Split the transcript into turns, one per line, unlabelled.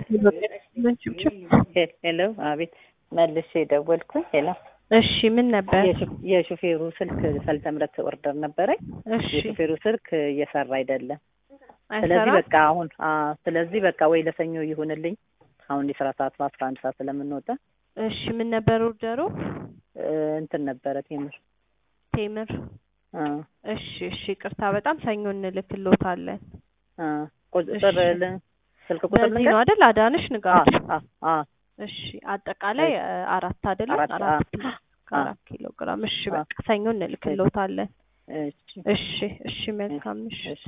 ሄሎ፣ አቤት። መልሼ ደወልኩኝ። ሄሎ፣
እሺ፣ ምን ነበር?
የሹፌሩ ስልክ ሰልተምረት ኦርደር ነበረኝ።
እሺ፣
የሹፌሩ ስልክ እየሰራ አይደለም። ስለዚህ
አይሰራም?
በቃ አሁን አዎ፣ ስለዚህ በቃ ወይ ለሰኞ ይሁንልኝ። አሁን የስራ ሰዓት በአስራ አንድ ሰዓት ስለምንወጣ
እሺ፣ ምን ነበር ኦርደሩ?
እ፣ እንትን ነበረ ቴምር
ቴምር።
አ
እሺ፣ እሺ፣ ቅርታ በጣም ሰኞ እንልክልዎታለን።
አ ቁጥር ል- ስልክ ቁጥር
በዚህ
ልንገር?
ነው አይደል? አዳንሽ
አ
ንጋቱ።
አ አ
እሺ፣ አጠቃላይ እ፣ አራት አይደለም?
አራት፣
አራት
አ፣
ኪሎ
አ።
ከአራት ኪሎ ግራም። እሺ፣
አ።
በቃ ሰኞ እንልክልዎታለን።
እሺ
እሺ፣ እሺ፣ መልካም ምሽት።
እሺ